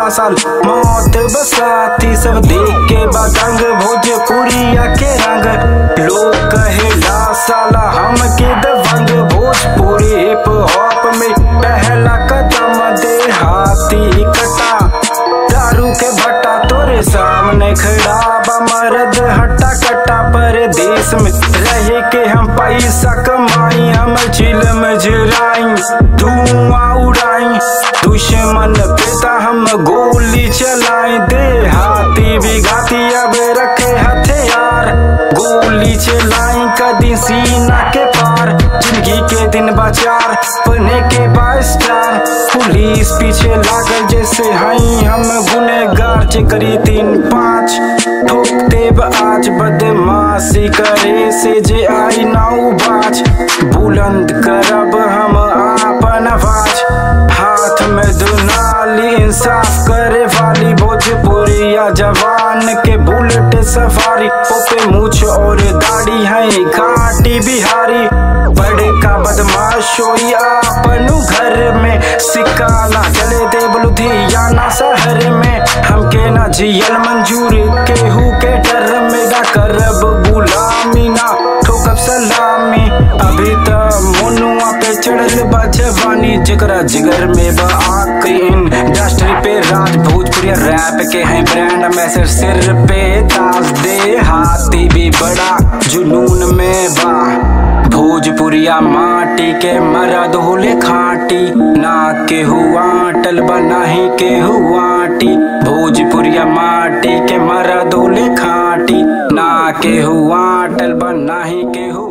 साल मौत बसाती सब देख के बदंग भोजपुरिया के रंग लोग कहेला साला हम के दबंग भोजपुरी हिप हॉप में पहला कदम दे हाथी कटा दारू के भट्टा तोरे सामने खड़ा बा मर्द हट्टा कट्टा पर देश में रहे के हम पैसा कमाई हम चिलम जराई धुआं उड़ाई दुश्मन पेता हम गोली चलाई दे हाथी भी घाती अब रखे हथियार गोली चलाई कदी सीना के पार जिंदगी के दिन बाजार बने के बास्टार पुलिस पीछे लागल जैसे हई हम गुनेगार करी तीन पाँच ठोक देब आज बदमाशी करे से जे आई नाउ बाज बुलंद करब हम आपन आवाज हाथ में दुनाली इंसाफ करे वाली भोजपुरिया जवान के बुलेट सफारी ओपे मूछ और दाढ़ी है घाटी बिहारी बड़े का बदमाश होई आपनु घर में सिकाना चले दे लुधियाना शहर में हमके ना जियल मंजूर केहू के डर में ना करब गुलामी ना ठोकब सलामी अभी त मुनुआ पे चढ़ल बा जवानी जकरा जिगर में बा आँख इंडस्ट्री पे राज भोजपुरी रैप के हैं ब्रांड मैसेज सिर पे ताज दे हाथी भी बड़ा जुनून में बा भोजपुरिया माटी के मरद होले खाटी ना के हुआ टल बनाही के हुआ टी भोजपुरिया माटी के मरद होले खाटी ना के हुआ टल बनाही के हुआ